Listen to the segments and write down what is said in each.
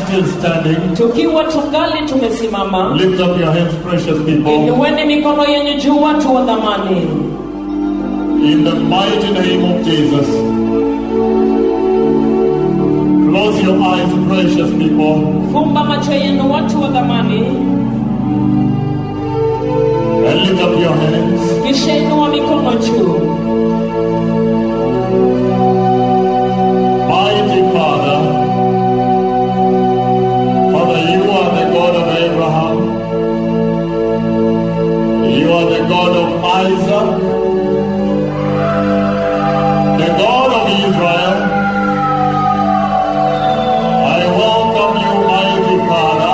still standing, tukiwa tungali tumesimama lift up your hands, precious people. inueni mikono yenye juu watu wa dhamani In the mighty name of Jesus. Close your eyes, precious people. fumba macho yenu watu wa dhamani And lift up your hands. kisha inua mikono juu Mighty Father, Father, you are the God of Abraham. You are the God of Isaac. The God of Israel. I welcome you, mighty Father.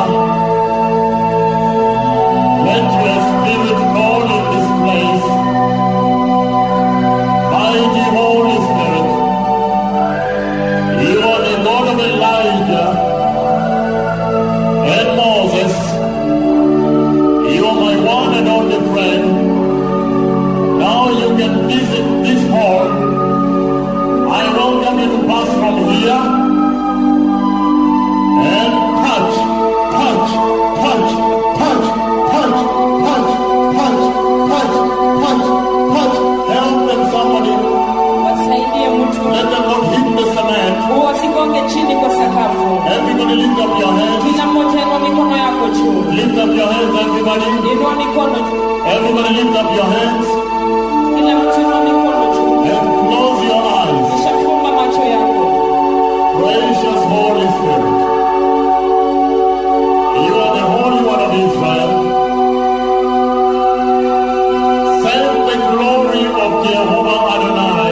Let your spirit fall in this place. Mighty Holy Spirit. You are the God of Elijah and Moses. You are my one and only friend. Now you can visit this hall. I welcome you to pass from here and touch, touch, touch, touch, touch, touch, touch, touch, touch, touch. Help them, somebody. wasaidie mtu Let them not hit the cement. wasigonge chini kwa sakafu Everybody lift up your hands. kila mmoja inua mikono yako juu Lift up your hands, everybody. inua mikono juu Everybody lift up your hands kila mtu inua mikono juu and close your eyes. kisha fumba macho yako Precious Holy Spirit. You are the Holy One of Israel. Send the glory of Jehovah Adonai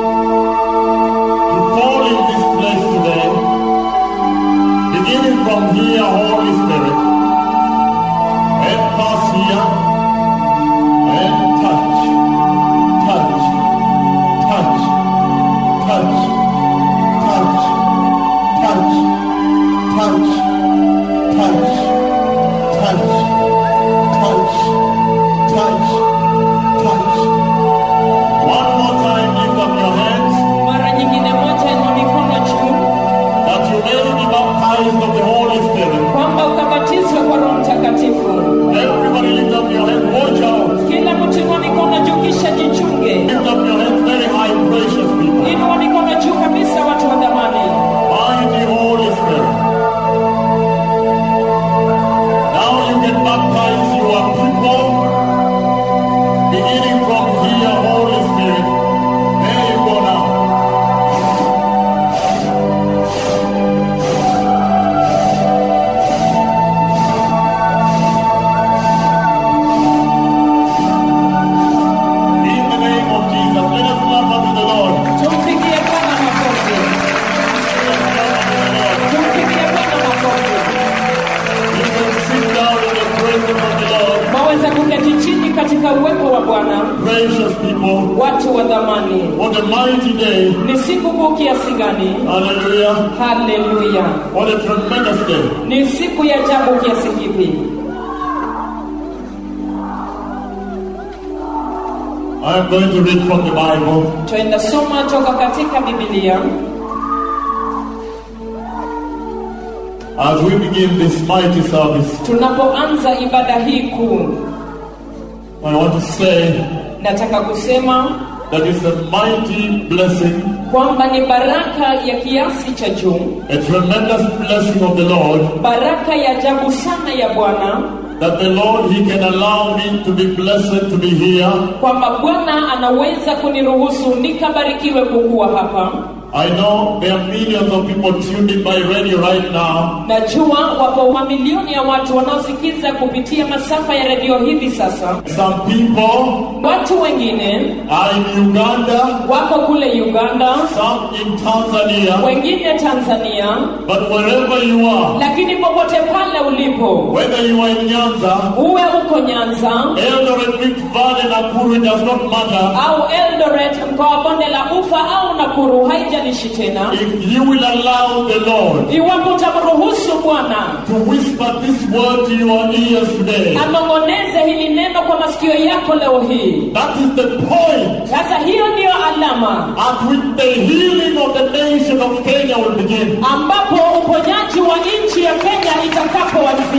to fall in this place today. Beginning from here, Holy Spirit. And pass here and touch, touch, touch, touch, touch, touch, touch, touch, touch, touch, touch, touch. One more time, lift up your hands mara nyingine moja inua mikono juu that you may be baptized of the Holy Spirit. kwamba ukabatizwe kwa roho mtakatifu Everybody lift up your hands, watch out. kila mtu inua mikono juu kisha jichunge Lift up your hands very high, precious people. inua mikono juu kabisa watu wa dhamani Mighty Holy Spirit. Now you can baptize your people. Beginning from here, Holy Spirit. There you go now. In the name of Jesus, let us love unto the Lord. tumpigie bwana makofi tumpigie bwana makofi You can sit down in the presence of the Lord. waweza kuketi chini katika uwepo wa bwana Precious people, watu wa dhamani what a mighty day. ni siku kuu kiasi gani Hallelujah. haleluya What a tremendous day. ni siku ya ajabu kiasi kipi I am going to read from the Bible. twenda soma toka katika bibilia As we begin this mighty service, tunapoanza ibada hii kuu I want to say nataka kusema that it's a mighty blessing, kwamba ni baraka ya kiasi cha juu a tremendous blessing of the Lord, baraka ya ajabu sana ya bwana that the Lord, He can allow me to be blessed to be here. kwamba bwana anaweza kuniruhusu nikabarikiwe kukuwa hapa I know there are millions of people tuned in by radio right now. najua wapo mamilioni ya watu wanaosikiza kupitia masafa ya redio hivi sasa Some people watu wengine are in Uganda, wako kule uganda some in Tanzania, wengine tanzania but wherever you are, lakini popote pale ulipo whether you are in Nyanza, uwe uko nyanza Eldoret, Rift Valley, Nakuru, it does not matter. au eldoret mkoa wa bonde la ufa au nakuru haijalishi tena If you will allow the Lord iwapo utamruhusu bwana to whisper this word to your ears today, anong'oneze hili neno kwa masikio yako leo hii that is the point sasa hiyo ndiyo alama at which the healing of the nation of Kenya will begin. ambapo uponyaji wa nchi ya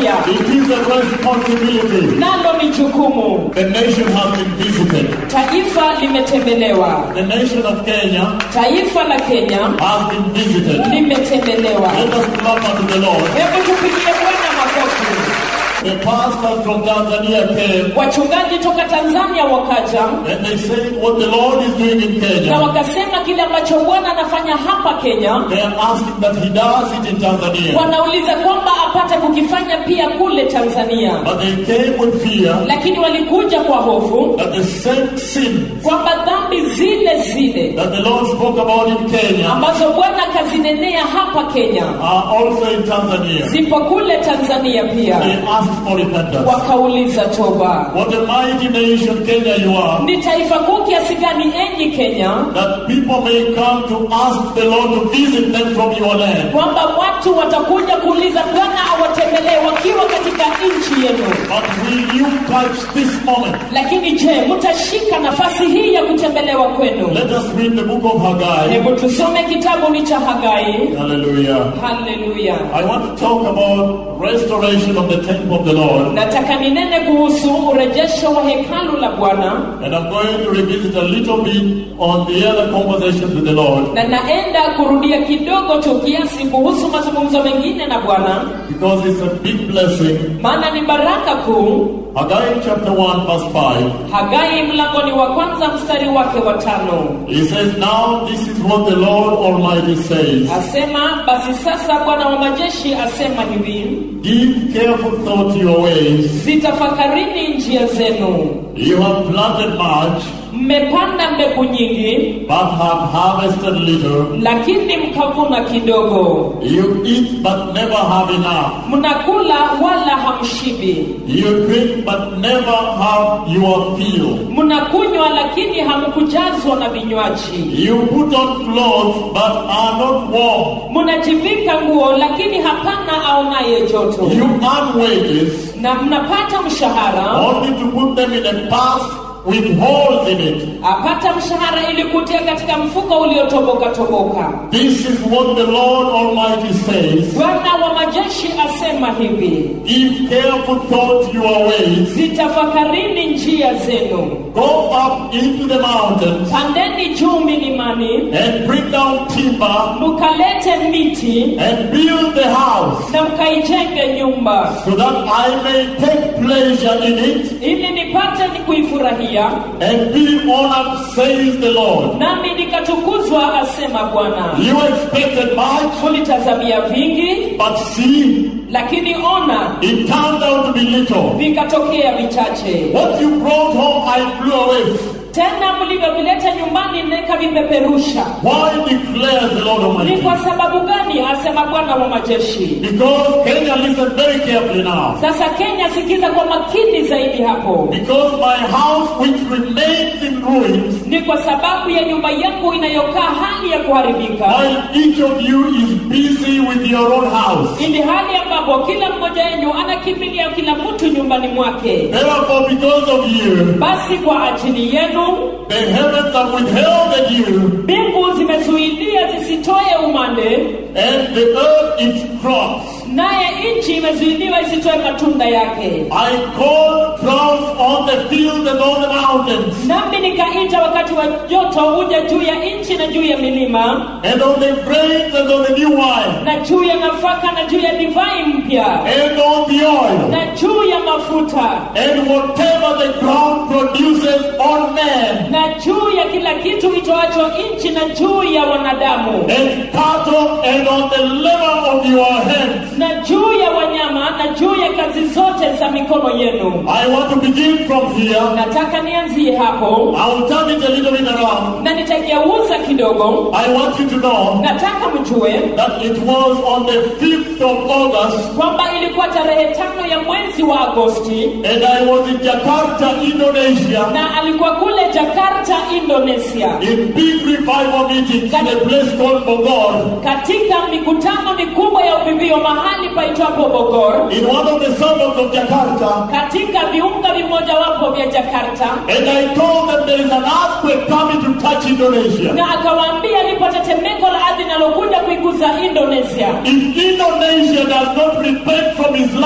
afya It is a responsibility. nalo ni jukumu The nation has been visited. taifa limetembelewa The nation of Kenya taifa la kenya has been visited. limetembelewa Let us clap unto the Lord. hebu tupigie bwana makofi The pastors from Tanzania came wachungaji toka tanzania wakaja and they said what the Lord is doing in na Kenya. wakasema kile ambacho bwana anafanya hapa kenya They are asking that He does it in Tanzania. wanauliza kwamba apate kukifanya pia kule tanzania But they came with fear lakini walikuja kwa hofu that the same sin kwamba dhambi zile zile that the Lord spoke about in Kenya ambazo bwana akazinenea hapa kenya are also in Tanzania. zipo kule tanzania pia They asked for repentance. wakauliza toba What a mighty nation Kenya you are. ni taifa kuu kiasi gani enyi kenya That people may come to ask the Lord to visit them from your land. kwamba watu watakuja kuuliza bwana awatembelee wakiwa katika nchi yenu But will you catch this moment? lakini je mtashika nafasi hii ya kutembelewa kwenu Let us read the book of Haggai. hebu tusome kitabu ni cha hagai Hallelujah. haleluya I want to talk about restoration of the temple of the Lord. nataka ninene kuhusu urejesho wa hekalu la bwana And I'm going to revisit a little bit on the other conversations with the Lord. na naenda kurudia kidogo tu kiasi kuhusu mazungumzo mengine na bwana Because it's a big blessing. maana ni baraka kuu Haggai chapter 1 verse 5. hagai mlangoni wa kwanza mstari wake wa tano He says, Now this is what the Lord Almighty says. asema basi sasa bwana wa majeshi asema hivi Give careful thought to your ways. zitafakarini njia zenu You have planted much, mmepanda mbegu nyingi but have harvested little. lakini mkavuna kidogo You eat, but never have enough. mnakula wala hamshibi You drink, but never have your fill. mnakunywa lakini hamkujazwa na vinywaji You put on clothes, but are not warm. mnajivika nguo lakini hapana aonaye joto You earn wages, na mnapata mshahara only to put them in a purse with holes in it. apata mshahara ili kutia katika mfuko uliotoboka toboka This is what the Lord Almighty says. bwana wa majeshi asema hivi Give careful thought to your ways. zitafakarini njia zenu Go up into the mountains pandeni juu milimani and bring down timber mkalete miti and build the house na mkaijenge nyumba so that I may take pleasure in it ili nipate ni kuifurahia and be honored, says the Lord. nami nikatukuzwa asema bwana You expected much, mulitazamia vingi but see, lakini ona it turned out to be little. vikatokea vichache What you brought home, I blew away. tena mlivyovileta nyumbani nikavipeperusha Why declares the Lord ni Almighty? kwa sababu gani asema bwana wa majeshi Because Kenya, listen very carefully now. sasa kenya sikiza kwa makini zaidi hapo Because my house, which remains in ruins, ni kwa sababu ya nyumba yangu inayokaa hali ya kuharibika while each of you is busy with your own house. ili hali ambapo kila mmoja wenu anakimbilia kila mtu nyumbani mwake Therefore, because of you, basi kwa ajili yenu the heavens have withheld you, mbingu zimezuilia zisitoe umande and the earth its crops. naye nchi imezuiliwa isitoe matunda yake I called droughts on the fields and on the mountains, nami nikaita wakati wa joto uje juu ya nchi na juu ya milima and on the grains and on the new wine, na juu ya nafaka na juu ya divai mpya and on the oil, na juu ya mafuta and whatever the ground produces on man, na juu ya kila kitu itoacho nchi na juu ya wanadamu and cattle, and on the labor of your hands. na juu ya wanyama na juu ya kazi zote za mikono yenu I want to begin from here. nataka nianzie hapo I will turn it a little bit around. na nitageuza kidogo I want you to know nataka mjue that it was on the 5th of August, kwamba ilikuwa tarehe tano ya mwezi wa agosti and I was in Jakarta, Indonesia, na alikuwa kule jakarta indonesia in big revival meetings in a place called Bogor, katika mikutano mikubwa ya uvivio mahali paitwapo bogor in one of the suburbs of Jakarta. katika viunga vimojawapo vya jakarta And I told them there is an earthquake coming to touch Indonesia. na akawaambia lipo tetemeko la ardhi linalokuja kuiguza indonesia If Indonesia does not repent from Islam,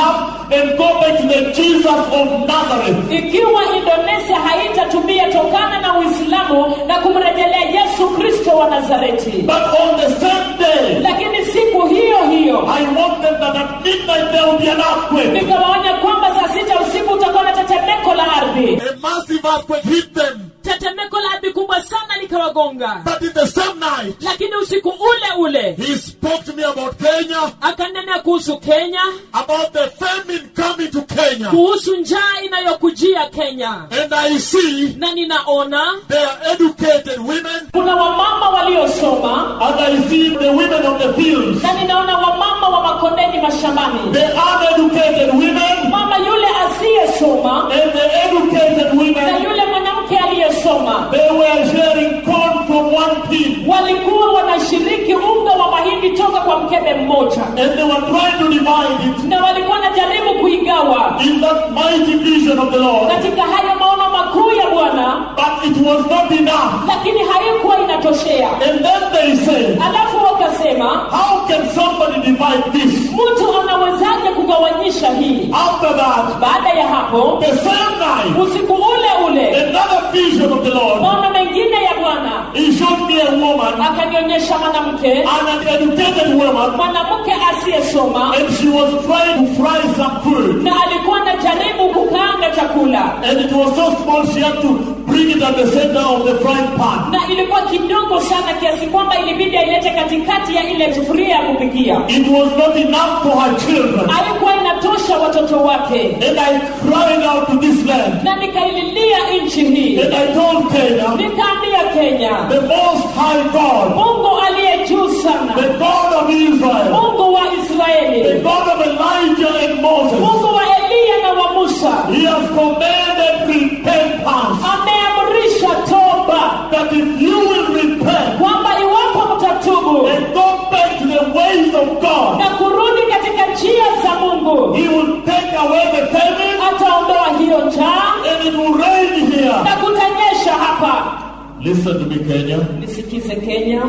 and go back to the Jesus of Nazareth. ikiwa indonesia haitatumia tokana na uislamu na kumrejelea yesu kristo wa nazareti But on the same day, lakini siku hiyo hiyo I want them that at midnight there will be an earthquake. nikawaonya kwamba saa sita usiku utakuwa na tetemeko la ardhi A massive earthquake hit them. tetemeko la ardhi kubwa sana likawagonga But in the same night, lakini usiku ule ule he spoke to me about Kenya, akanena kuhusu kenya about the famine coming to Kenya. kuhusu njaa inayokujia kenya And I see na ninaona they are educated women, kuna wamama waliosoma and I see the women of the fields, na ninaona wamama wa makondeni mashambani the uneducated women, mama yule asiyesoma and the educated na women. yule mwanamke aliyesoma They were sharing corn from one pin, walikuwa wanashiriki unga wa mahindi toka kwa mkebe mmoja and they were trying to divide it na walikuwa wanajaribu kuigawa in that mighty vision of the Lord. katika hayo maono makuu ya bwana But it was not enough. lakini haikuwa inatoshea And then they said, alafu wakasema How can somebody divide this? mtu anawezaje kugawanyisha hii After that, baada ya hapo the same night, usiku ule ule another vision of the Lord, maono mengine ya bwana He showed me a woman, akanionyesha mwanamke an uneducated woman, mwanamke asiyesoma and she was trying to fry some food. na alikuwa anajaribu kukaanga chakula And it was so small she had to bring it at the center of the frying pan. na ilikuwa kidogo sana kiasi kwamba ilibidi ailete katikati ya ile sufuria ya kupikia It was not enough for her children. haikuwa inatosha watoto wake And I cried out to this land. na nikaililia nchi hii And I told Kenya, nikaambia kenya the most high God, mungu aliye juu sana the God of Israel, mungu wa the israeli God of Elijah and Moses, mungu wa eliya na wa musa He has commanded repentance. ameamrisha toba That if you will repent kwamba iwapo mtatubu and go back to the ways of God, na kurudi katika njia za mungu He will take away the famine ataondoa hiyo njaa and it will rain here. na kutanyesha hapa Listen to me, Kenya. nisikize kenya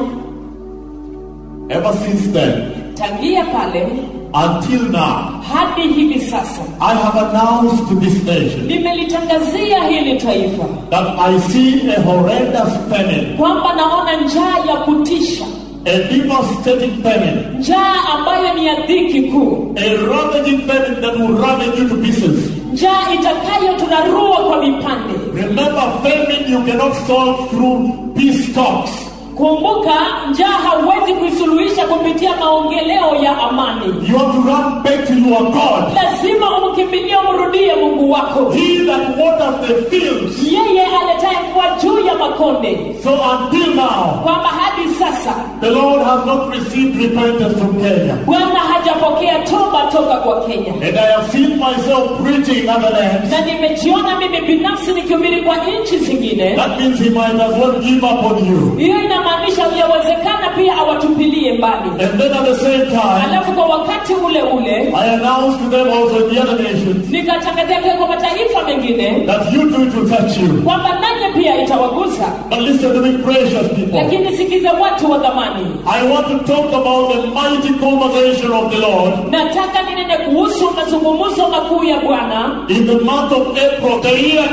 Ever since then, tangia pale until now, hadi hivi sasa I have announced to this nation nimelitangazia hili taifa that I see a horrendous famine, kwamba naona njaa ya kutisha a devastating famine, njaa ambayo ni ya dhiki kuu a ravaging famine that will ravage you to pieces. njaa itakayoturarua kwa vipande Remember, famine you cannot solve through peace talks. kumbuka njaa hauwezi kuisuluhisha kupitia maongeleo ya amani You have to run back to your God. lazima umkimbilie umrudie mungu wako He that waters the fields. yeye aletaye mvua juu ya makonde So until now, kwamba hadi sasa the Lord has not received repentance from Kenya. bwana hajapokea toba toka kwa kenya And I have seen myself preaching in other lands. na nimejiona mimi binafsi nikihubiri kwa nchi zingine That means he might as well give up on you. hiyo inamaanisha yawezekana pia awatupilie mbali And then at the same time, alafu kwa wakati ule ule I announced to them also in the other nations nikatangazia pia kwa mataifa mengine that you too it will touch you. kwamba nanyi pia itawagusa But listen to me, precious people. lakini sikiza watu wa dhamani I want to talk about the mighty conversation of the Lord nataka ninene kuhusu mazungumzo makuu ya bwana in the month of April, the year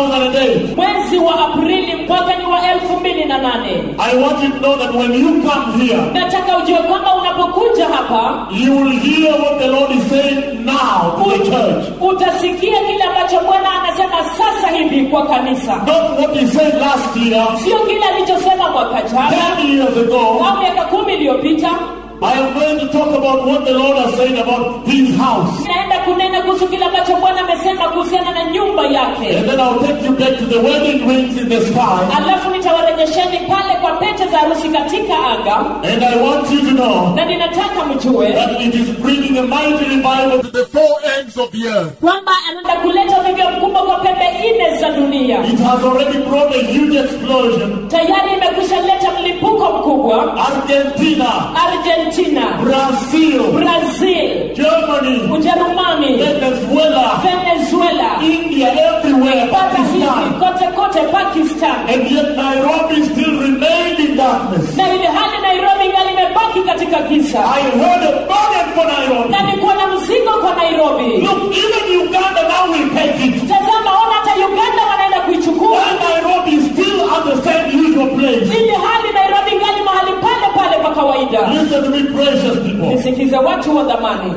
2008. mwezi wa aprili mwaka ni wa elfu mbili na nane I want you to know that when you come here, nataka ujue kwamba unapokuja hapa you will hear what the Lord is saying now to the church. utasikia kile ambacho bwana anasema sasa hivi kwa kanisa Not what he said last year, sio kile alichosema mwaka jana 10 years ago. au miaka kumi iliyopita I am going to talk about what the Lord has said about his house. naenda kunena kuhusu kile ambacho bwana amesema kuhusiana na nyumba yake And then I'll take you back to the wedding rings in the sky. alafu nitawarejesheni pale kwa pete za harusi katika anga And I want you to know na ninataka mjue that it is bringing a mighty revival to the four ends of the earth. kwamba anaenda kuleta uvivyo mkubwa kwa pembe nne za dunia It has already brought a huge explosion. tayari imekwisha leta mlipuko mkubwa Argentina, argentina Brazil, brazil Germany, ujerumani Venezuela, venezuela India, everywhere, mpaka hivi Pakistan. kote kote pakistan And yet Nairobi still remained in darkness. na ili hali nairobi ngali imebaki katika giza I heard a burden for Nairobi. na nikuwa na mzigo kwa nairobi Look, even Uganda now will take it. tazama ona hata uganda wanaenda kuichukua While Nairobi is still at the same usual place. ili hali nairobi ngali mahali pale pale pa kawaida Listen to me, precious people. nisikize watu wa dhamani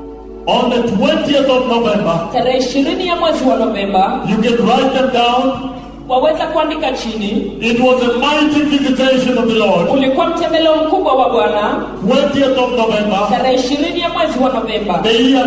On the 20th of November, tarehe ishirini ya mwezi wa novemba you can write them down. waweza kuandika chini It was a mighty visitation of the Lord. ulikuwa mtembeleo mkubwa wa bwana 20th of November, tarehe ishirini ya mwezi wa novemba the year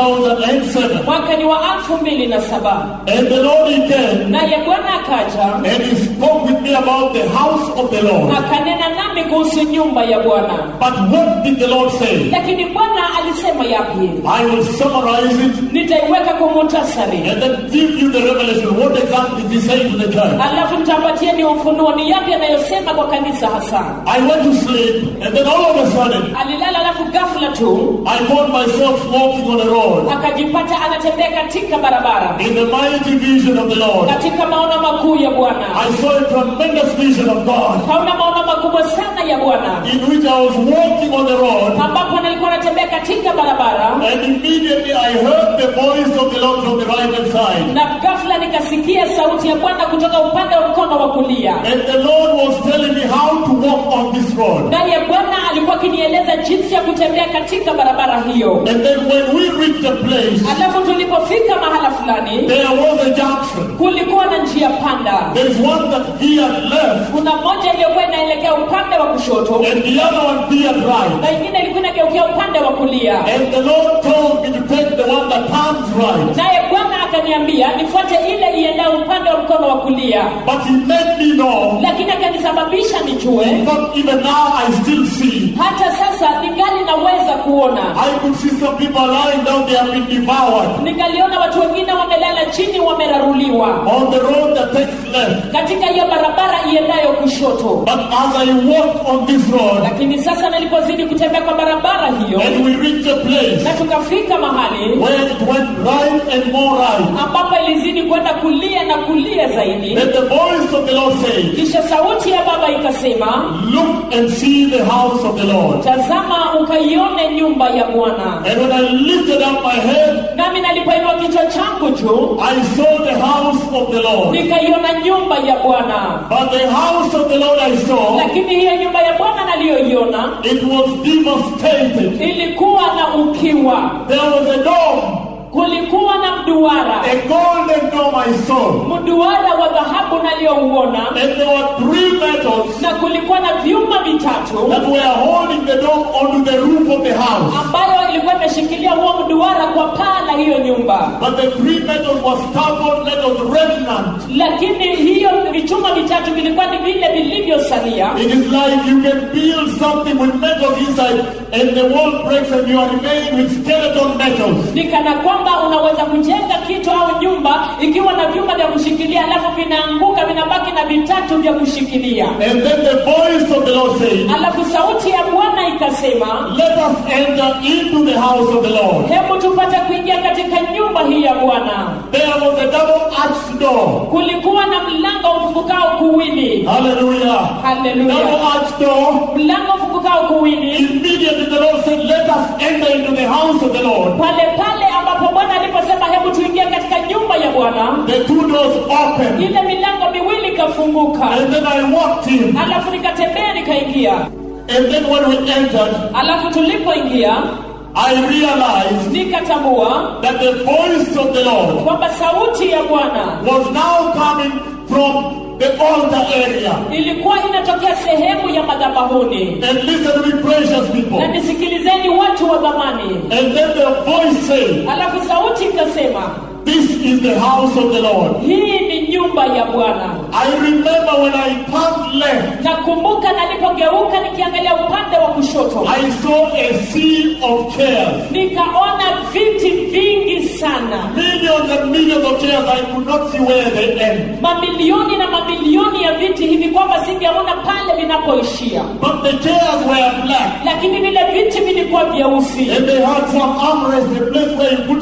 2007. mwaka ni wa elfu mbili na saba And the Lord he came naye bwana akaja and he spoke with me about the house of the Lord. akanena nami kuhusu nyumba ya bwana But what did the Lord say? lakini bwana alisema yapi I will summarize it nitaiweka kwa muhtasari and then give you the revelation. What exactly did he say to the church? alafu nitapatieni ufunuo ni yapi anayosema kwa kanisa hasa I went to sleep and then all of a sudden alilala alafu ghafla tu I found myself walking on a road akajipata anatembea katika barabara in the mighty vision of the Lord. katika maono makuu ya bwana I saw a tremendous vision of God kaona maono makubwa sana ya bwana in which I was walking on the road ambapo nalikuwa natembea katika barabara and immediately I heard the voice of the Lord from the right hand side. na ghafla nikasikia sauti ya bwana kutoka upande wa mkono wa kulia And the Lord was telling me how to walk on this road. naye bwana alikuwa akinieleza jinsi ya kutembea katika barabara hiyo And then when we reached the place, alafu tulipofika mahala fulani there was a junction. kulikuwa na njia panda There is one that veered left kuna moja iliyokuwa inaelekea upande wa kushoto and the other one veered right. na ingine ilikuwa inageukia upande wa kulia And the Lord told me to take the one that turns right. naye bwana akaniambia nifuate ile iendayo upande wa mkono wa kulia But he made me know lakini akanisababisha nijue that even now I still see. hata sasa ningali naweza kuona I could see some people lying down, they have been devoured nikaliona watu wengine wamelala chini wameraruliwa on the road that takes left. katika hiyo barabara iendayo kushoto But as I walked on this road lakini sasa nilipozidi kutembea kwa barabara hiyo and we reached a place na tukafika mahali where it went right and more right, ambapo ilizidi kwenda kulia na kulia zaidi then the voice of the Lord said, kisha sauti ya baba ikasema Look and see the house of the Lord. tazama ukaione nyumba ya bwana And when I lifted up my head, nami nalipoinua kichwa changu juu I saw the house of the Lord. nikaiona nyumba ya bwana But the house of the Lord I saw, lakini hiyo nyumba ya bwana naliyoiona it was devastated. ilikuwa na ukiwa There was a dome, kulikuwa na mduara a golden dome I saw. mduara wa dhahabu naliyouona And there were three metals na kulikuwa na vyuma vitatu that were holding the dome onto the roof of the house. ambayo ilikuwa imeshikilia huo mduara kwa paa la hiyo nyumba But the three metals was stubborn metals remnant. lakini hiyo vichuma vitatu vilikuwa ni vile vilivyosalia It is like you can build something with metals inside and the wall breaks and you are remaining with skeleton metals. ni kana kwamba unaweza kujenga kitu au nyumba ikiwa na vyuma vya kushikilia alafu vinaanguka vinabaki na vitatu vya kushikilia And then the voice of the Lord said, alafu sauti ya bwana ikasema Let us enter into the house of the Lord. hebu tupate kuingia katika nyumba hii ya bwana There was a double arched door. kulikuwa na mlango ufungukao kuwili Hallelujah. haleluya Double arched door. mlango ufungukao kuwili Immediately the Lord said, Let us enter into the house of the Lord. pale pale ambapo bwana aliposema hebu tuingie katika nyumba ya bwana The two doors opened. ile milango miwili ikafunguka And then I walked in. alafu nikatembea nikaingia And then when we entered, alafu tulipoingia I realized nikatambua that the voice of the Lord kwamba sauti ya bwana was now coming from the altar area. ilikuwa inatokea sehemu ya madhabahuni And listen to me, precious people. na nisikilizeni watu wa dhamani And then the voice said, alafu sauti ikasema This is the house of the Lord. hii ni nyumba ya bwana I remember when I turned left, nakumbuka nalipogeuka nikiangalia upande wa kushoto I saw a sea of chairs. nikaona viti vingi sana Millions and millions of chairs. I could not see where they end. mamilioni na mamilioni ya viti hivi kwamba singeona pale vinapoishia But the chairs were black. lakini vile viti vilikuwa vyeusi And they had some armrests, a place where you put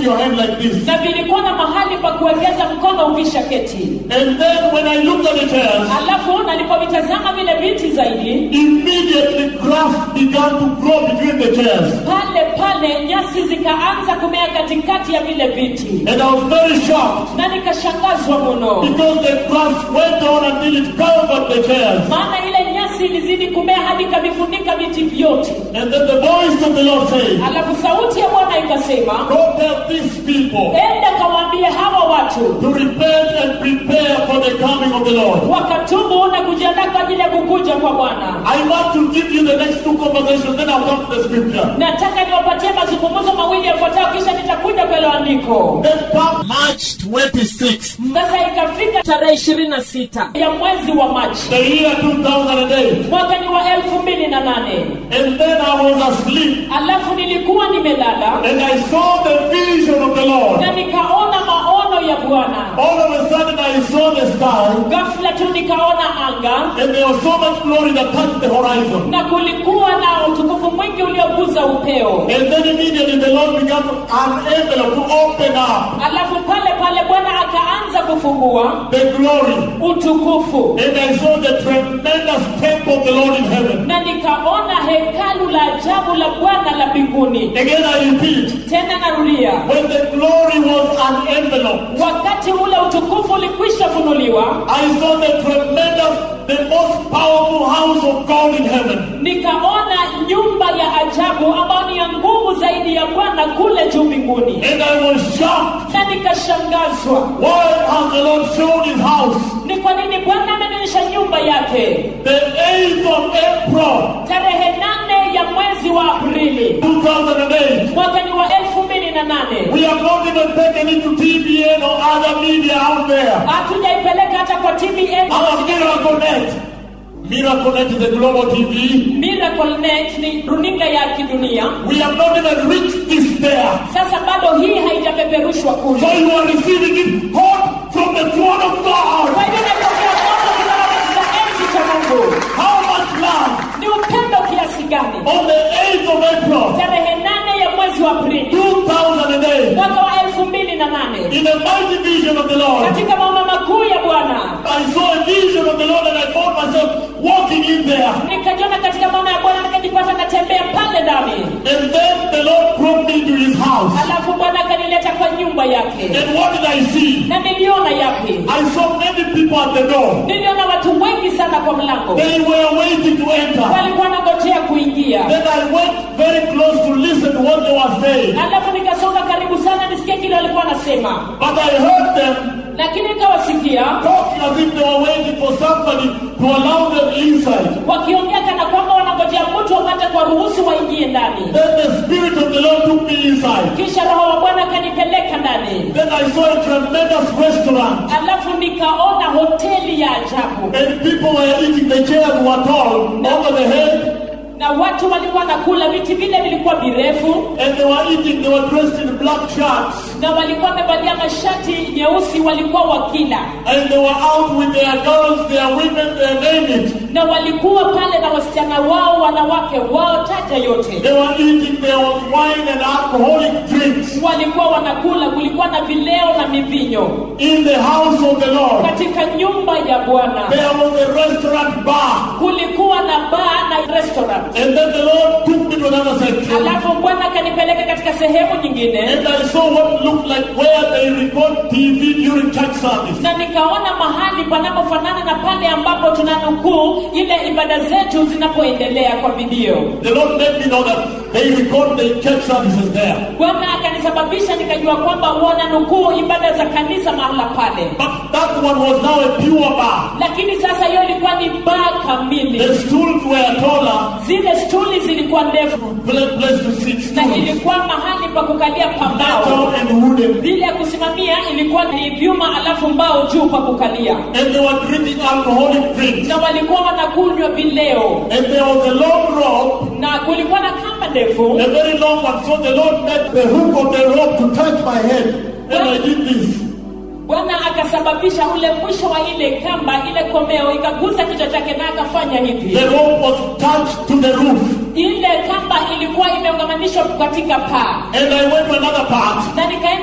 put your hand like this. na vilikuwa na mahali pa kuwekeza mkono ukisha keti And then when I looked at the chairs, alafu nalipovitazama vile viti zaidi immediately grass began to grow between the chairs. pale pale nyasi zikaanza kumea katikati ya vile viti And I was very shocked na nikashangazwa mno because the grass went on until it covered the chairs. maana ile nyasi ilizidi kumea hadi ikavifunika viti vyote And then the voice of the Lord said, alafu sauti ya bwana ikasema Go tell these people enda kawaambie hawa watu to repent and prepare for the coming of the Lord. wakatubu na kujiandaa kwa ajili ya kukuja kwa bwana I want to give you the next two conversations, then I'll come to the scripture. nataka niwapatie mazungumzo mawili yafuatayo kisha nitakuja kwa hilo andiko Then come March 26th, sasa ikafika tarehe ishirini na sita ya mwezi wa machi the year 2008. mwaka ni wa elfu mbili na nane And then I was asleep alafu nilikuwa nimelala and I saw the vision of the Lord. na nikaona maono ya bwana All of a sudden I saw the sky ghafla tu nikaona anga and there was so much glory that touched the horizon. na kulikuwa na utukufu mwingi ulioguza upeo And then immediately the Lord began to, an envelope to open up alafu pale pale bwana akaanza kufungua the glory. utukufu And I saw the tremendous temple of the Lord in heaven. na nikaona hekalu la ajabu la bwana la mbinguni Again I repeat, tena narudia when the glory was an envelope, wakati ule utukufu ulikwisha funuliwa I saw the tremendous, the most powerful house of God in heaven. nikaona nyumba ya ajabu ambayo ni ya nguvu zaidi ya bwana kule juu mbinguni And I was shocked. na nikashangazwa Why has the Lord shown his house? ni kwa nini bwana amenionyesha nyumba yake The 8th of April, tarehe nane ya mwezi wa aprili 2008. mwaka ni wa elfu mbili na nane We have not even taken it to TBN or other media out there. hatujaipeleka hata kwa tbn Our Miracle Net. Miracle Net is a global TV. miracle net ni runinga ya kidunia We have not even reached this there. sasa bado hii haijapeperushwa So kule you are receiving it hot from the throne of kwa God. hivyo napokea moto kutoka katika enzi cha mungu How much love? ni upendo kiasi gani On the 8th of April, tarehe nane ya mwezi wa aprili 2008, mwaka wa elfu mbili na nane in the mighty vision of the Lord, katika maono makuu ya bwana I saw a vision of the Lord and I found myself walking in there. nikajiona katika maono ya bwana nikajipata natembea pale ndani And then the Lord brought me to his house. alafu bwana akanileta kwa nyumba yake And what did I see? na niliona yapi I saw many people at the door. niliona watu wengi sana kwa mlango They were waiting to enter. walikuwa nangojea kuingia Then I went very close to listen to what they were saying. alafu nikasonga karibu sana nisikie kile walikuwa wanasema But I heard them lakini nikawasikia talking as if they were waiting for somebody to allow them inside. wakiongea kana kwamba wanangojea mtu apate kwa ruhusu waingie ndani Then the Spirit of the Lord took me inside. kisha roho wa bwana akanipeleka ndani Then I saw a tremendous restaurant. alafu nikaona hoteli ya ajabu And people were eating. The chairs were tall over the head. na watu walikuwa nakula viti vile vilikuwa virefu And they were eating. They were dressed in black shirts. na walikuwa wamevalia mashati nyeusi walikuwa wakila And they were out with their girls, their women, their name it. na walikuwa pale na wasichana wao wanawake wao taja yote They were eating. There was wine and alcoholic drinks walikuwa wanakula kulikuwa na vileo na mivinyo in the house of the Lord. katika nyumba ya bwana There was a restaurant bar. kulikuwa na baa na restaurant And then the Lord took me to another section. alafu bwana akanipeleka katika sehemu nyingine And I saw what looked like where they record TV during church service. na nikaona mahali panapofanana na pale ambapo tunanukuu ile ibada zetu zinapoendelea kwa video The Lord let me know that they record the church services there. bwana akanisababisha nikajua kwamba wananukuu ibada za kanisa mahala pale But that one was now a pure bar. lakini sasa hiyo ilikuwa ni baa kamili The stools were taller, zile stuli zilikuwa ndefu pla- place to sit na stools. ilikuwa mahali pa kukalia pambao Metal and wooden. zile ya kusimamia ilikuwa ni vyuma alafu mbao juu pa kukalia And they were drinking alcoholic drinks. na walikuwa wanakunywa vileo And there was a long rope, na kulikuwa na kamba ndefu a very long one. So the Lord made the hook of the rope to touch my head. And I did this. bwana akasababisha ule mwisho wa ile kamba ile komeo ikagusa kichwa chake na akafanya hivi The rope was touched to the roof. ile kamba ilikuwa imeungamanishwa katika paa And I went to another part. na nikaenda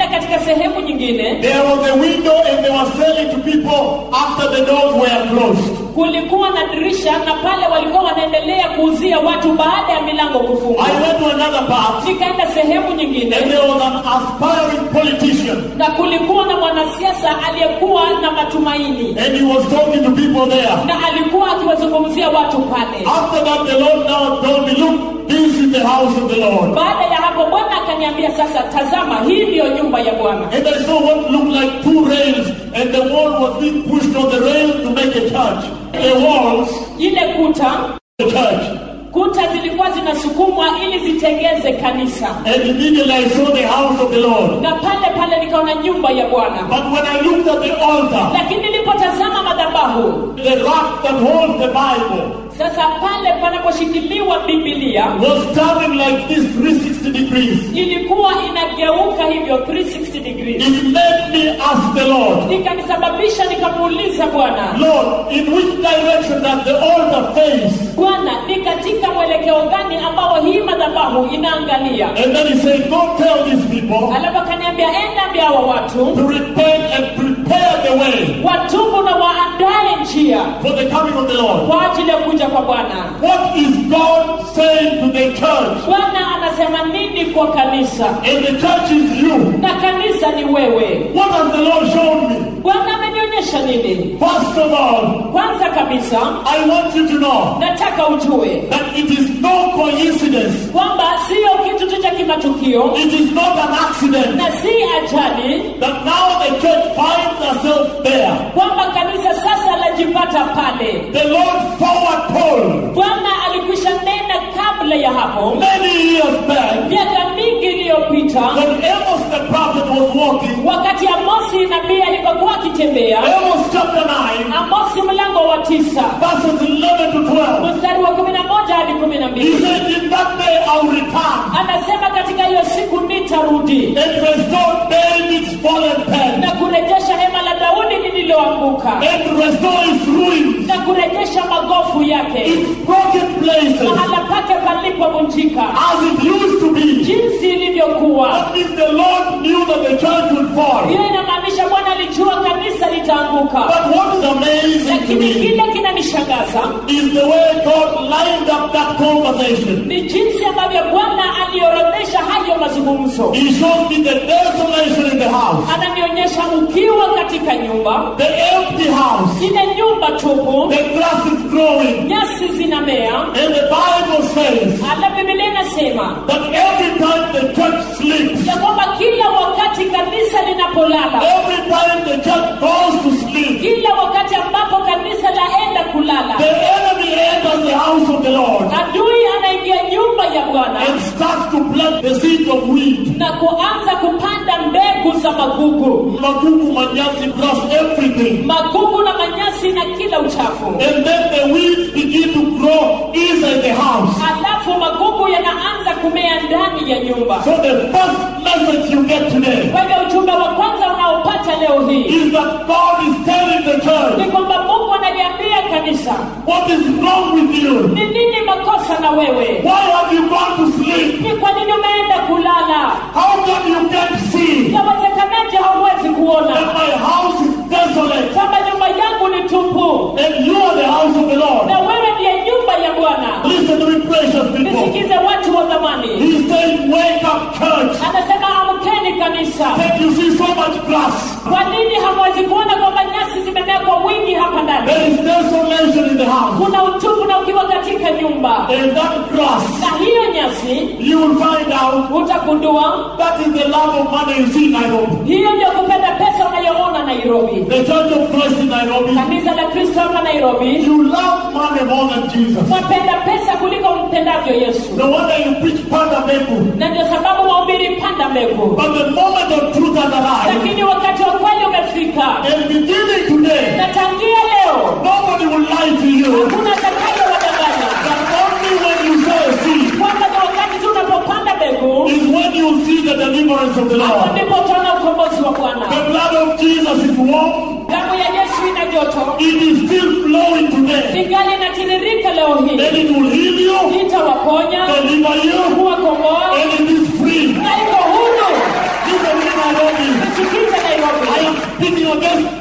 there was a window and they were selling to people after the doors were closed. kulikuwa na dirisha na pale walikuwa wanaendelea kuuzia watu baada ya milango kufungwa I went to another part nikaenda sehemu nyingine and there was an aspiring politician na kulikuwa na mwanasiasa aliyekuwa na matumaini and he was talking to people there. na alikuwa akiwazungumzia watu pale After that, the Lord now told me, look, this is the house of the Lord. baada ya hapo bwana akaniambia sasa tazama hii ndiyo nyumba ya bwana And I saw what looked like two rails, and the wall was being pushed on the rail to make a church. The walls, ile kuta the church. kuta zilikuwa zinasukumwa ili zitengeze kanisa And immediately I saw the house of the Lord. na pale pale nikaona nyumba ya bwana But when I looked at the altar, lakini nilipotazama madhabahu the rack that holds the Bible sasa pale panaposhikiliwa bibilia was turning like this 360 degrees. ilikuwa inageuka hivyo 360 degrees It made me ask the Lord, nikanisababisha nikamuuliza bwana Lord, in which direction does the altar face? bwana ni katika mwelekeo gani ambao hii madhabahu inaangalia And then he said, Go tell these people alafu akaniambia enda ambia hawa watu to repent and prepare the way watubu na waandae njia for the coming of the Lord. kwa ajili ya kuja kwa bwana What is God saying to the church? bwana anasema nini kwa kanisa And the church is you. na kanisa ni wewe What has the Lord shown me? bwana amenionyesha nini First of all, kwanza kabisa I want you to know nataka ujue that it is no coincidence. kwamba siyo kitu tu cha kimatukio It is not an accident na si ajali that now the church finds herself there. kwamba kanisa sasa lajipata pale The Lord forward told bwana alikwisha nena kabla ya hapo many years back miaka mingi iliyopita when Amos the prophet was walking. wakati amosi nabii alipokuwa akitembea Amos chapter 9, amosi mlango wa tisa verses 11 to 12. mstari wa kumi na moja hadi kumi na He mbili said, In that day I'll return anasema katika hiyo siku nitarudi and restore David's fallen pen na kurejesha hema la daudi lililoanguka and restore its ruins, na kurejesha magofu yake its broken places mahala pake palipovunjika as it used to be. jinsi ilivyokuwa That means the Lord knew that the church would fall. hiyo inamaanisha bwana alijua kanisa litaanguka But what is amazing to lakini me kile kinanishangaza is the way God lined up that conversation. ni jinsi ambavyo bwana aliorodhesha hayo mazungumzo He showed me the desolation in the house, ananionyesha ukiwa katika nyumba the empty house, ile nyumba tupu the grass is growing, nyasi zinamea and the Bible says ala bibilia inasema that every time the church sleeps, ya kwamba kila wakati kanisa linapolala every time the church goes to sleep, kila wakati ambapo kanisa laenda kulala the enemy enters the house of the Lord adui anaingia nyumba ya bwana and starts to plant the seeds of wheat. na kuanza kupanda mbegu za magugu Magugu, manyasi, grass, everything. magugu na manyasi na kila uchafu And then the weeds begin to grow inside the house. alafu magugu yanaanza kumea ndani ya nyumba So the first message you get today kwa hivyo ujumbe wa kwanza unaopata leo hii is that God is telling the ni church, kwamba mungu analiambia kanisa what is wrong with you? ni nini makosa na wewe Why have you gone to sleep? ni kwa nini umeenda kulala How come you can't see yawezekanaje hauwezi kuona that my house is desolate kwamba nyumba yangu ni tupu and you are the house of the Lord? na wewe ndiye nyumba ya bwana Listen to me, precious people. nisikize watu wa zamani He's saying, wake up, church. anasema amkeni kanisa That you see so much grass. kwa nini hamwezi kuona kwamba nyasi zimemea kwa wingi hapa ndani There is desolation in the house. kuna utupu na ukiwa katika nyumba And that grass, na hiyo nyasi you will find out utagundua that is the love of money you see in Nairobi. hiyo ndio kupenda pesa unayoona nairobi The Church of Christ in Nairobi. kanisa la kristo hapa nairobi You love money more than Jesus. wapenda pesa kuliko mpendavyo yesu No wonder you preach panda meku. na ndio sababu wahubiri panda mbegu But the moment of truth has arrived, lakini wakati wa kweli umefika and beginning today, na tangia leo nobody will lie to you. hakuna atakaye wadanganya That only when you sow a seed kwamba ni wakati tu unapopanda mbegu is when you see the deliverance of the hapo Lord. ndipo utaona ukombozi wa bwana The blood of Jesus is warm. damu ya yesu ina joto It is still flowing today. ingali inatiririka leo hii And it will heal you, itawaponya deliver you, kuwakomboa and it is free. na iko huru Listen to me, Nairobi. nisikize nairobi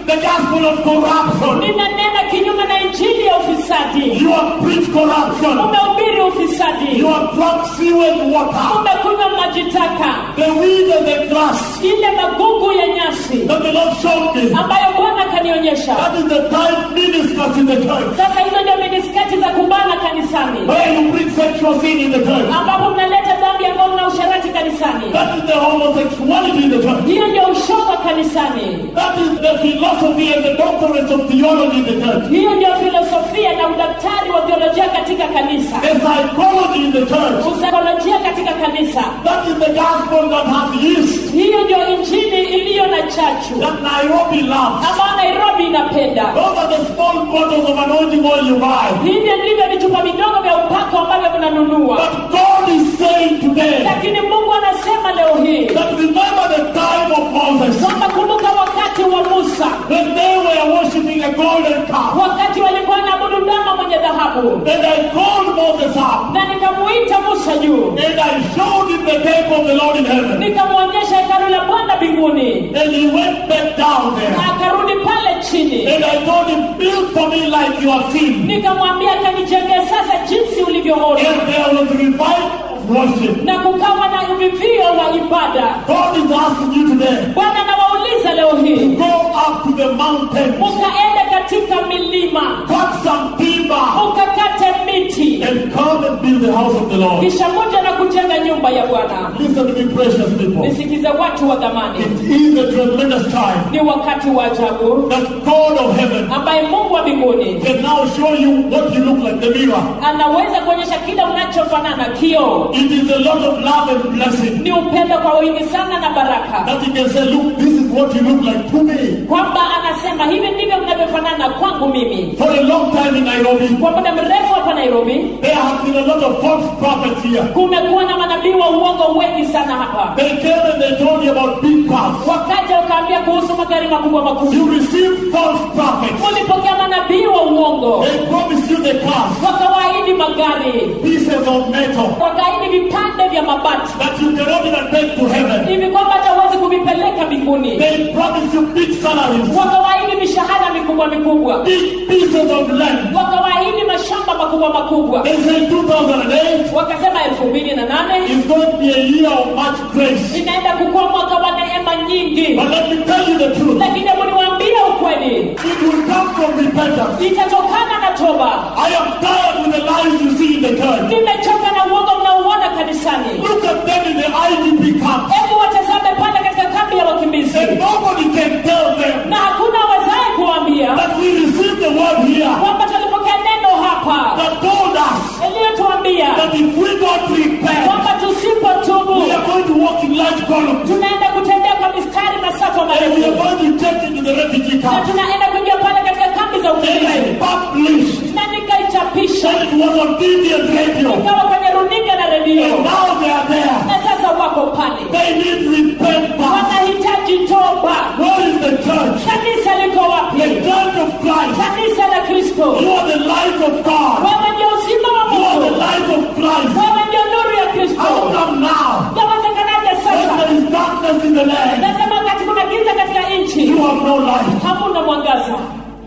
the gospel of corruption. ninanena kinyume na injili ya ufisadi You have preached corruption. umehubiri ufisadi You have drunk sewage water. umekunywa maji taka The weed and the grass ile magugu ya nyasi that the Lord showed me. ambayo bwana akanionyesha That is the time ministers in the church. sasa hizo ndio miniskati za kubana kanisani Where you bring sexual sin in the church. ambapo mnaleta dhambi ya ngono na usharati kanisani That is the homosexuality in the church. hiyo ndio ushoga kanisani That is the philosophy and the doctrines of theology in the church. hiyo ndio filosofia na udaktari wa theolojia katika kanisa The psychology in the church. usaikolojia katika kanisa That is the gospel that has yeast. hiyo ndio injili iliyo na chachu That Nairobi loves. ambayo nairobi inapenda Those are the small bottles of anointing oil you buy. hivyo ndivyo vichupa vidogo vya upako ambavyo mnanunua But God is saying today lakini mungu anasema leo hii that remember the time of Moses kwamba kumbuka wakati wa musa when they were worshiping a golden calf. wakati walikuwa na abudu ndama mwenye dhahabu And I called Moses up na nikamuita musa juu and I showed him the temple of the Lord in heaven. nikamwonyesha hekalu la bwana mbinguni And he went back down there. na akarudi pale chini And I told him, build for me like you have seen. nikamwambia kanijengee sasa jinsi ulivyoona And there was revival of worship. na kukawa na uvivio wa ibada God is asking you today, bwana anawauliza leo hii go up to the mountain, mukaende katika milima cut some timber, mukakate miti and come and build the house of the Lord. kisha moja na kujenga nyumba ya bwana Listen to me, precious people. nisikize watu wa dhamani It is a tremendous time ni wakati wa ajabu that God of heaven ambaye mungu wa mbinguni can now show you what you look like, the mirror. anaweza kuonyesha kile unachofanana kio It is a lot of love and blessing ni upendo kwa wingi sana na baraka that He can say, look, this is what you look like to me. kwamba anasema hivi ndivyo mnavyofanana kwangu mimi For a long time in Nairobi, kwa muda mrefu hapa nairobi there have been a lot of false prophets here. kumekuwa na manabii wa uongo wengi sana hapa They came and they told you about big cars. wakaja ukaambia kuhusu magari makubwa makubwa You received false prophets. mulipokea manabii wa uongo They promised you the cars, wakawaahidi magari pieces of metal wakaahidi vipande vya mabati that you cannot even take to heaven. hivi kwamba hata huwezi kuvipeleka mbinguni They promised you big salaries, wakawaahidi mishahara mikubwa mikubwa big pieces of land. wakawaahidi mashamba makubwa makubwa They say 2008 wakasema elfu mbili na nane is going to be a year of much grace. inaenda kukuwa mwaka wa neema nyingi But let me tell you the truth. lakini hebu niwaambie ukweli It will come from repentance. itatokana na toba I am tired with the lies you see in the church. nimechoka na uongo mnaouona kanisani Look at them in the IDP camp. hebu watazame pale katika kambi ya wakimbizi And nobody can tell them na hakuna awezaye kuambia that we received the word here kwamba tulipokea neno hapa that told us iliyotuambia that if we don't repent, kwamba tusipotubu we are going to walk in large columns. tunaenda kutembea kwa mistari masafa And we are marefu going to take into the refugee na camp. tunaenda kuingia pale katika kambi za And ukimbizi I published. na nikaichapisha And it was on TV and radio. ikawa kwenye runinga na And redio now they are there. na sasa wako pale They need repentance. wanahitaji toba Where is the church? kanisa liko The wapi church of Christ. kanisa la kristo You are the light of God. wewe ndio uzima wa You are the mungu light of Christ. wewe ndio nuru ya How kristo come now? yawezekanaje When sasa there is darkness in the land, nasema wakati kuna giza katika nchi you have no light. hamuna mwangaza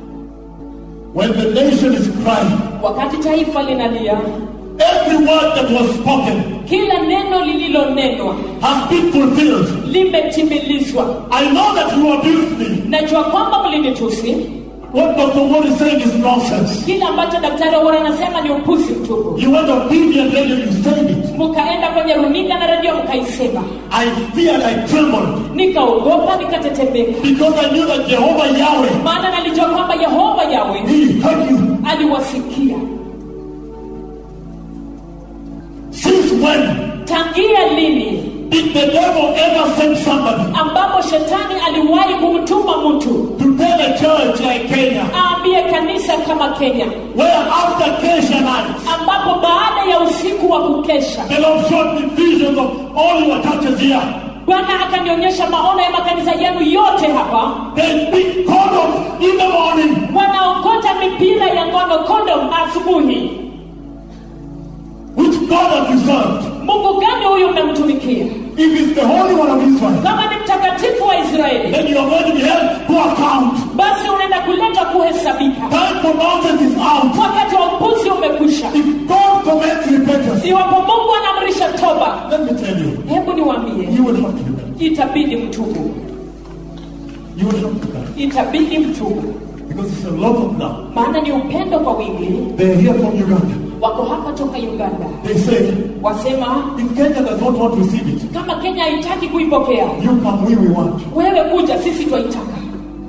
When the nation is crying, wakati taifa linalia every word that was spoken kila neno lililonenwa has been fulfilled. limetimilizwa I know that you abused me. najua kwamba mlinitusi What Dr. Ward is saying is nonsense. kile ambacho daktari Owora anasema ni upuzi mtupu You went on TV and radio, you said it. mkaenda kwenye runinga na redio mkaisema I feared, I trembled. nikaogopa nikatetemeka Because I knew that Jehovah Yahweh, maana nalijua kwamba yehova yawe He heard you. aliwasikia Since when tangia lini did the devil ever send somebody ambapo shetani aliwahi kumtuma mtu to tell a church like Kenya, aambie kanisa kama kenya where after Kesha night, ambapo baada ya usiku wa kukesha the Lord showed me visions of all your churches here. bwana akanionyesha maono ya makanisa yenu yote hapa They big condoms in the morning. wanaokota mipira ya ngono kondom asubuhi Which God have you served? mungu gani huyu mmemtumikia If it's the Holy One of Israel, kama ni mtakatifu wa israeli then you are going to be held to account. basi utubu You will have to come. itabidi mtubu Because it's a lot of love. maana ni upendo kwa wingi They're here from Uganda. wako hapa toka uganda They say, wasema if Kenya does not want to receive it, kama kenya haitaki kuipokea you come, we, we want. wewe kuja sisi twaitaka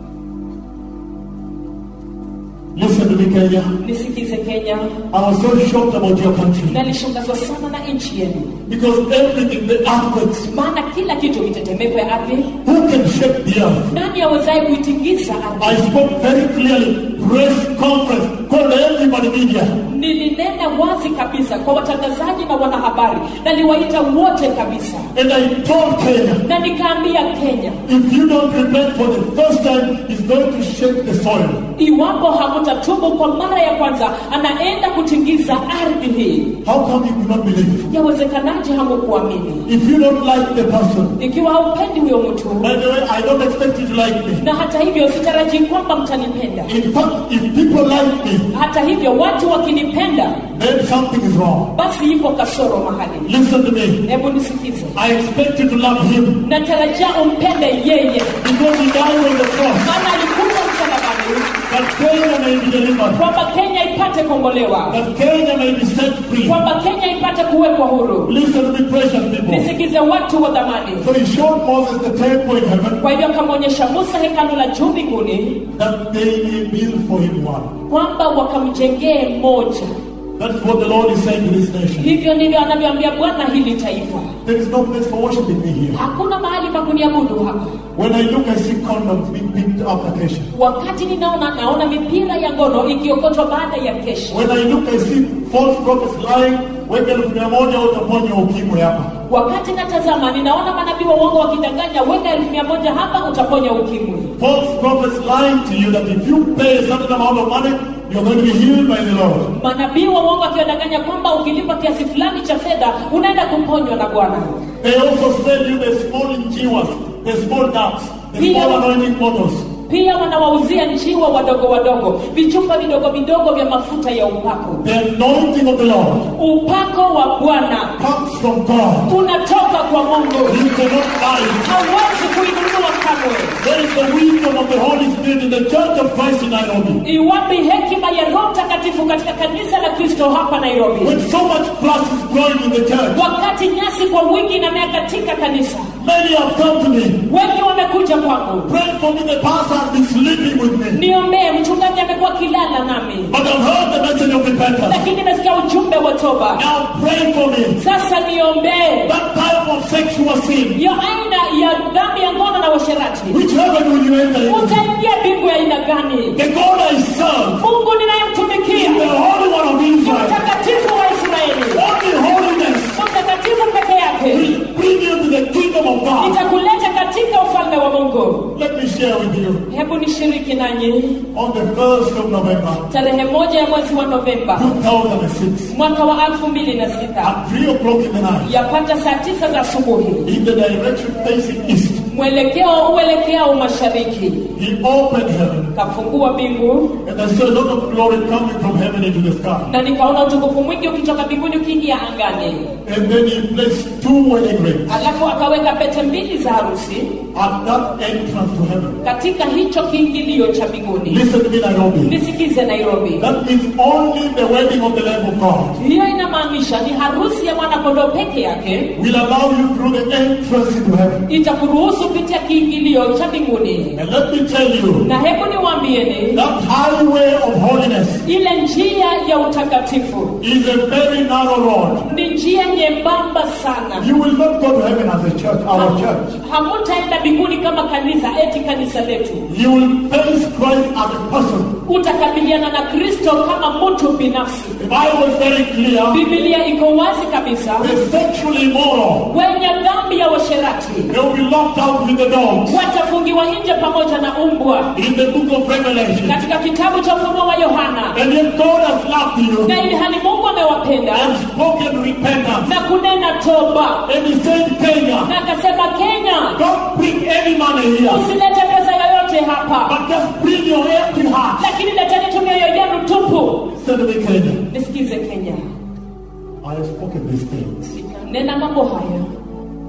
Listen to me, Kenya. nisikize kenya I was so shocked about your country. nalishangazwa sana na nchi yenu Because everything, the earthquakes, maana kila kitu mitetemeko ya ardhi who can shake the earth? nani awezaye kuitingiza I ardhi spoke very clearly, press conference, called everybody media. nilinena wazi kabisa kwa watangazaji na wanahabari naliwaita wote kabisa And I told Kenya, na nikaambia kenya if you don't repent for the first time, it's going to shake the soil. iwapo hamutatubu kwa mara ya kwanza anaenda kutingiza ardhi hii How come you do not believe? yawezekanaje hamukuamini If you don't like the person, ikiwa haupendi huyo mtu by the way, I don't expect you to like me. na hata hivyo sitarajii kwamba mtanipenda In fact, if people like me, hata hivyo watu wakinipenda then something is wrong. basi ipo kasoro mahali Listen to me. hebu nisikize I expect you to love him natarajia umpende yeye because he died on the cross. maana alikuja msalabani That Kenya may be delivered. kwamba kenya ipate kuongolewa That Kenya may be set free. kwamba kenya ipate kuwekwa huru Listen to me, precious people. nisikize watu wa dhamani So he showed Moses the temple in heaven kwa hivyo akamwonyesha musa hekalu la juu mbinguni that they may build for him one. kwamba wakamjengee moja That is what the Lord is saying to this nation. hivyo ndivyo anavyoambia bwana hili taifa There is no place for worshiping me here. hakuna mahali pa kuniabudu hapa When I look, I see condoms being picked after Kesha. wakati ninaona naona mipira ya ngono ikiokotwa baada ya kesho When I look, I see false prophets lying. Weka elfu mia moja utaponya ukimwi hapa. wakati natazama ninaona manabii wa uongo wakidanganya weka elfu mia moja hapa utaponya ukimwi False prophets lying to you that if you pay a certain amount of money, you're going to be healed by the Lord. manabii wa uongo wakiwadanganya kwamba ukilipa kiasi fulani cha fedha unaenda kuponywa na bwana They also sell you the small njiwas, the small ducks, the small anointing bottles. pia wanawauzia njiwa wadogo wadogo vichupa vidogo vidogo vya mafuta ya upako The anointing of the Lord upako wa bwana comes from God. unatoka kwa mungu You cannot buy it. hauwezi kuinunua kamwe There is the wisdom of the Holy Spirit in the Church of Christ in Nairobi. iwapi hekima ya roho mtakatifu katika kanisa la kristo hapa nairobi When so much grass is growing in the church, wakati nyasi kwa wingi inamea katika kanisa many have come to me. wengi wamekuja kwangu Pray for me, the pastor has been sleeping with me. niombee mchungaji amekuwa kilala nami But I've heard the message of repentance. lakini nimesikia ujumbe wa toba Now pray for me. sasa niombee That type of sexual sin, hiyo aina ya dhambi ya ngono na washerati which heaven will you enter into? utaingia mbingu ya aina gani The God I serve, mungu the ninayemtumikia Holy One of ni Israel, mtakatifu wa israeli only holiness mtakatifu peke yake will bring you to the kingdom of God. itakuleta katika ufalme wa mungu Let me share with you. hebu nishiriki nanyi On the 1st of November tarehe moja ya mwezi wa novemba 2006, mwaka wa elfu mbili na sita at 3 o'clock in the night, yapata saa tisa za asubuhi in the direction facing east, mwelekeo uelekeao mashariki he opened heaven, kafungua mbingu and I saw a lot of glory coming from heaven into the sky. na nikaona utukufu mwingi ukitoka mbinguni ukiingia angani And then he placed two wedding rings alafu akaweka pete mbili za harusi at that entrance to heaven. katika hicho kiingilio cha mbinguni Listen to me, Nairobi. nisikize nairobi That means only the wedding of the Lamb of God hiyo inamaanisha ni harusi ya mwanakondoo peke yake will allow you through the entrance into heaven. itakuruhusu kupitia kiingilio cha mbinguni And let me tell you, na hebu niwaambieni that highway of holiness ile njia ya utakatifu is a very narrow road. ni njia nyembamba sana You will not go to heaven as a church, our church. hamutaenda mbinguni kama kanisa eti kanisa letu You will face Christ as a person. utakabiliana na kristo kama mtu binafsi The Bible is very clear. bibilia iko wazi kabisa The sexually immoral, wenye dhambi ya washerati they will be locked out with the dogs. watafungiwa nje pamoja na umbwa In the book of Revelation. katika kitabu cha ufunuo wa yohana And yet God has loved you na ili hali mungu amewapenda and spoken repentance. na kunena toba And he said, Kenya, na akasema kenya don't bring any money here, usilete pesa yoyote hapa but just bring your empty heart. lakini leteni tu mioyo yenu tupu Said to me, Kenya, nisikize kenya I have spoken these things. nena mambo haya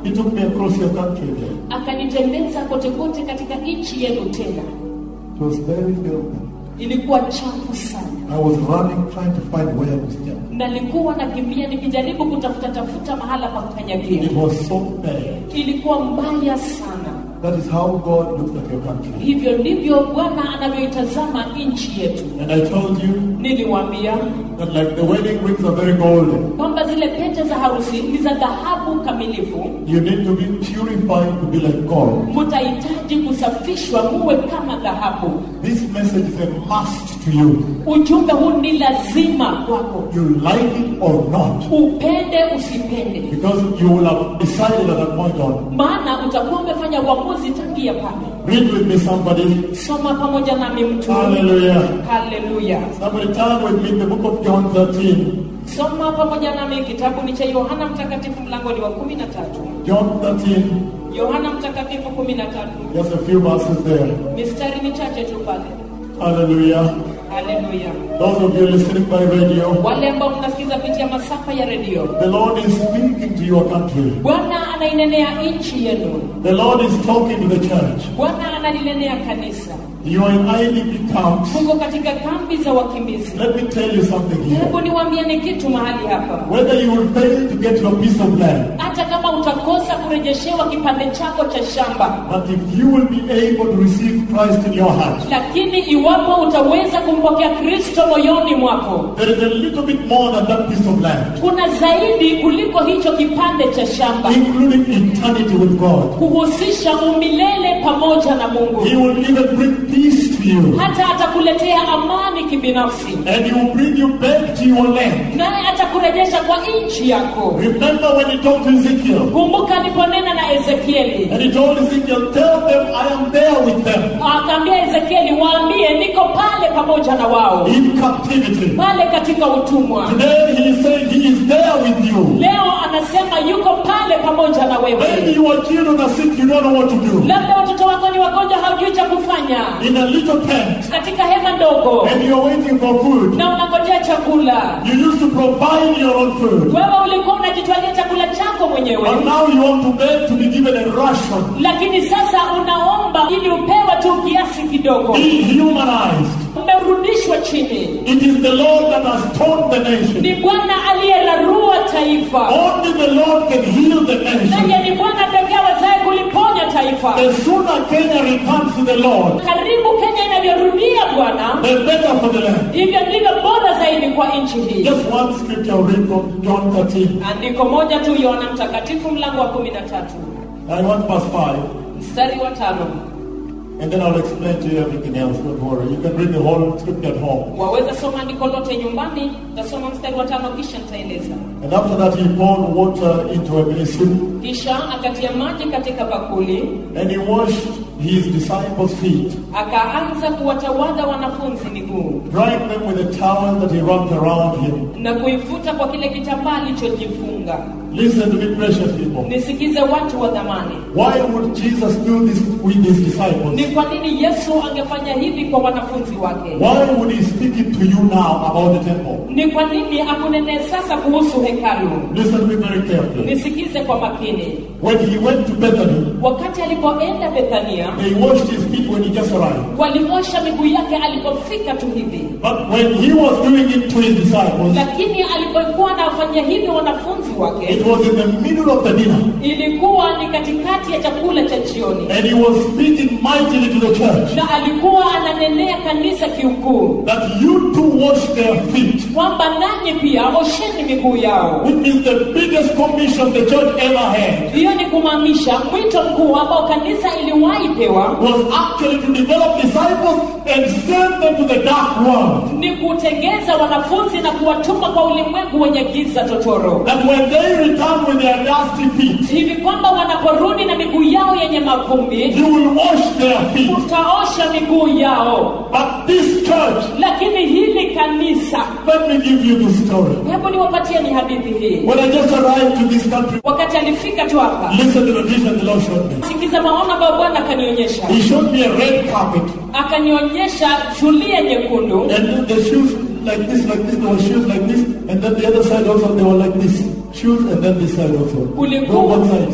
He took me across your country again. akanitembeza kote kote katika nchi yenu tena It was very filthy. ilikuwa chafu sana I was running, trying to find where to step. nalikuwa nakimbia nikijaribu kutafuta tafuta mahala pa kukanyagia It was so bad. ilikuwa mbaya sana That is how God looks at your country. hivyo ndivyo bwana anavyoitazama nchi yetu And I told you niliwaambia that like the wedding rings are very golden. kwamba zile pete za harusi ni za dhahabu kamilifu You need to be purified to be like gold. mutahitaji kusafishwa muwe kama dhahabu This message is a must to you. ujumbe huu ni lazima kwako You like it or not. upende usipende Because you will have decided at that point on. maana utakuwa umefanya uamuzi tangia pale Read with me somebody. soma pamoja nami mtu Hallelujah. haleluya Somebody turn with me in the book of John 13. soma pamoja nami kitabu ni cha yohana mtakatifu mlango ni wa kumi na tatu John 13. yohana mtakatifu kumi na tatu Just a few verses there. mistari michache tu pale Hallelujah. haleluya Those of you listening by radio, wale ambao mnasikiza kupitia masafa ya redio the Lord is speaking to your country. bwana anainenea nchi yenu The Lord is talking to the church. bwana analinenea kanisa You are in IDP camps. tuko katika kambi za wakimbizi Let me tell you something here. hebu niwaambieni kitu mahali hapa Whether you will fail to get your piece of land, hata kama utakosa kurejeshewa kipande chako cha shamba but if you will be able to receive Christ in your heart, lakini iwapo utaweza kumpokea kristo moyoni mwako there is a little bit more than that piece of land, kuna zaidi kuliko hicho kipande cha shamba including eternity with God. kuhusisha umilele pamoja na mungu He will even bring peace to you, hata atakuletea amani kibinafsi and He will bring you back to your land. naye atakurejesha kwa nchi yako Remember when He talked to Ezekiel, kumbuka aliponena na ezekieli and He told Ezekiel, Tell them I am there with them akaambia ezekieli waambie niko pale pamoja na wao in captivity. pale katika utumwa Today He is saying He is there with you. leo anasema yuko pale pamoja na Maybe wewe your children are sick, you don't know what to do. labda watoto wako ni wagonjwa haujui cha kufanya In a little tent, katika hema ndogo and you're waiting for food. na unangojea chakula You used to provide your own food. wewe ulikuwa unajitwalia chakula chako mwenyewe But now you want to beg to be given a ration. lakini sasa unaomba ili upewe tu kiasi kidogo Be humanized. umerudishwa chini It is the Lord that has torn the nation. ni bwana aliyerarua taifa Only the Lord can heal the nation. naye ni bwana pekee awezaye kuliponya taifa The sooner Kenya returns to the Lord, karibu kenya inavyorudia bwana the better for the land. hivyo ndivyo bora zaidi kwa nchi hii Just one scripture I'll read from John 13. andiko moja tu yohana mtakatifu mlango wa kumi na tatu I want verse 5. mstari wa tano And then I'll explain to you everything else. Don't worry. You can read the whole scripture at home. waweza soma andiko lote nyumbani tasoma mstari wa tano kisha nitaeleza And after that, he poured water into a basin kisha akatia maji katika bakuli and he washed his disciples' feet, akaanza kuwatawadha wanafunzi miguu drying them with a towel that he wrapped around him. na kuifuta kwa kile kitambaa alichojifunga Listen to me, precious people. nisikize watu wa dhamani Why would Jesus do this with his ni disciples? kwa nini yesu angefanya hivi kwa wanafunzi wake Why would he speak it to you now about the temple? ni kwa nini akunenee sasa kuhusu hekalu Listen to me very carefully. nisikize kwa makini When he went to Bethany, wakati alipoenda bethania they washed his feet when he just arrived. waliosha miguu yake alipofika tu hivi But when he was doing it to his disciples, lakini alipokuwa anafanya hivyo wanafunzi wake it was in the middle of the dinner. ilikuwa ni katikati ya chakula cha jioni And he was speaking mightily to the church na alikuwa ananenea kanisa kiukuu that you too wash their feet. kwamba nanyi pia osheni miguu yao Which is the biggest commission the church ever had. hiyo ni kumaanisha mwito mkuu ambao kanisa iliwahi pewa Was actually to develop disciples and send them to the dark world. ni kutengeza wanafunzi na kuwatuma kwa ulimwengu wenye giza totoro That when they return with their dusty feet, hivi kwamba wanaporudi na miguu yao yenye mavumbi you will wash their feet. utaosha miguu yao But this church, lakini hili kanisa let me give you the story. hebu niwapatie ni hadithi hii When I just arrived to this country, wakati alifika tu hapa listen to the vision the Lord showed me. sikiza maono ambayo bwana akanionyesha He showed me a red carpet akanionyesha zulia nyekundu and the shoes like this, like this. There were shoes like this, and then the other side also they were like this. Shoes and then this side also. Ulikuwa- No one sides.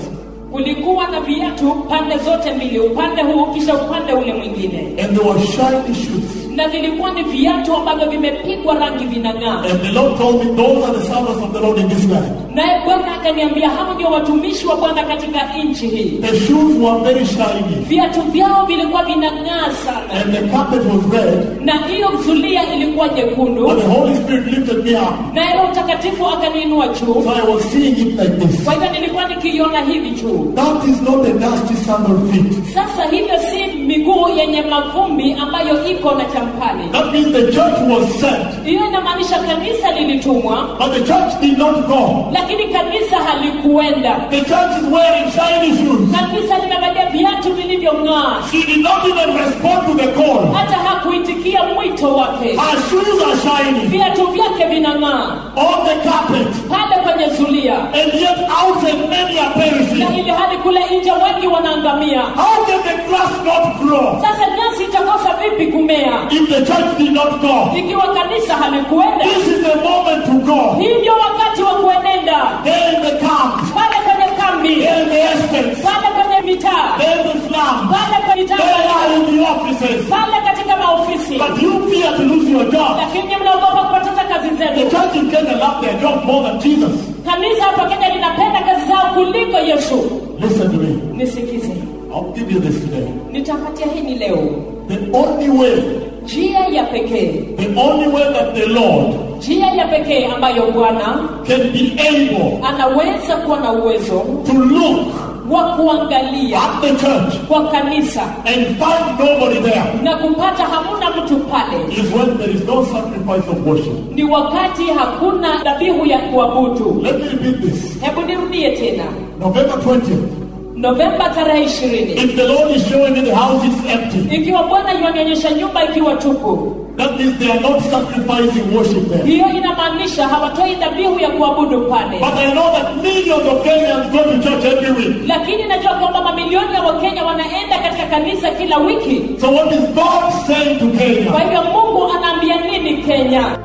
kulikuwa na viatu pande zote mbili upande huu kisha upande ule mwingine And they were shiny shoes. na vilikuwa ni viatu ambavyo vimepigwa rangi vinang'aa And the Lord told me, those are the servants of the Lord in this land. naye bwana akaniambia hao ndio watumishi wa bwana katika nchi hii The shoes were very shiny. viatu vyao vilikuwa vinang'aa sana And the carpet was red. na hiyo zulia ilikuwa jekundu But the Holy Spirit lifted me up. naye roho mtakatifu akaniinua juu So I was seeing it like this. kwa hivyo nilikuwa nikiiona hivi juu That is not a dusty sandal feet. sasa hivyo si miguu yenye mavumbi ambayo iko na champali That means the church was sent. hiyo inamaanisha kanisa lilitumwa But the church did not go. lakini kanisa halikuenda The church is wearing shiny shoes. kanisa limevalia viatu vilivyong'aa She did not even respond to the call. hata hakuitikia mwito wake Her shoes are shiny viatu vyake vinang'aa on the carpet. pale kwenye zulia And yet outside many are na perishing. ili hadi kule nje wengi wanaangamia How can the grass not grow sasa nyasi itakosa vipi kumea if the church did not go? ikiwa kanisa halikuenda This is the moment to go. hii ndio wakati wa kuenenda There in the camp, pale kwenye kambi there in the estates, pale kwenye mitaa there in the slums, pale kwenye there mitaa are in the offices. pale katika maofisi But you fear to lose your job. lakini mnaogopa kupoteza kazi The zenu church in Kenya love their job more than Jesus. kanisa hapa kenya linapenda kazi zao kuliko yesu Listen to me. nisikize I'll give you this today. nitapatia hini leo The only way, njia ya pekee the only way that the Lord njia ya pekee ambayo bwana can be able anaweza kuwa na uwezo to look wa kuangalia at the church kwa kanisa and find nobody there na kupata hamuna mtu pale is when there is no sacrifice of worship. ni wakati hakuna dhabihu ya kuabudu Let me repeat this. hebu nirudie tena November 20th. novemba tarehe ishirini If the Lord is showing me the house is empty, ikiwa bwana yuanionyesha nyumba ikiwa tupu that means they are not sacrificing worship there. hiyo inamaanisha hawatoi dhabihu ya kuabudu pale But I know that millions of Kenyans go to church every week. lakini najua kwamba mamilioni ya wakenya wanaenda katika kanisa kila wiki So what is God saying to kwa Kenya? hivyo mungu anaambia nini kenya